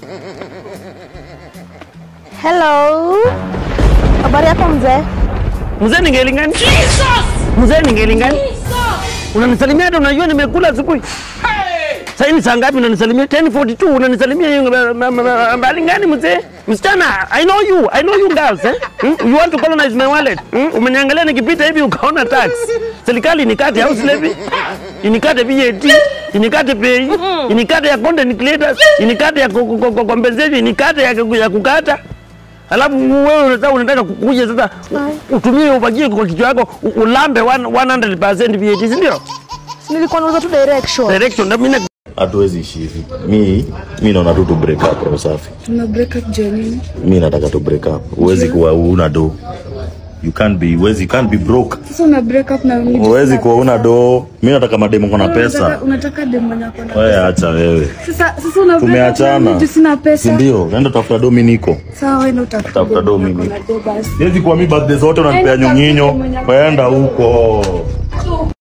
Hello. Habari yako mzee? Mzee ningelingani? Mzee ningelingani? Unanisalimia hata unajua nimekula asubuhi. Sasa ni saa ngapi unanisalimia? 10:42 unanisalimia hiyo ma- ma- ma- mbali gani mzee? Msichana, I know you. I know you girls, eh? Hmm? You want to colonize my wallet? Hmm? Umeniangalia nikipita hivi ukaona tax. Serikali inikate house levy, inikate VAT, inikate pay, inikate ya content creators, inikate ya ko- ko- ko- compensation, inikate ya ya kukata. Alafu wewe unataka unataka kukuja sasa u- utumie ubagie kwa kichwa yako u- ulambe 100% VAT, si ndio? Nilikuwa nauza tu direction. Direction na mimi na- hatuwezi ishi hivi. Mi mi naona tu tu break up roho safi. Tuna break up Jenny. Mi nataka tu break up. Huwezi kuwa una do. You can't be huwezi you can't be broke. Sasa una break up na mimi. Huwezi kuwa una do. Mi nataka mademu kuna pesa. Unataka, unataka demu mwenye ako na Wewe acha wewe. Sasa sasa una break up na Tumeachana. mimi juu sina Si pesa. ndio? Nenda tafuta do miniko. Sawa wewe ndio utafuta. Tafuta do demu mimi. mwenye ako na do basi. Siwezi kuwa mi birthday zote unanipea Yaani nyonyinyo. tafuta mwenye- Kwenda huko.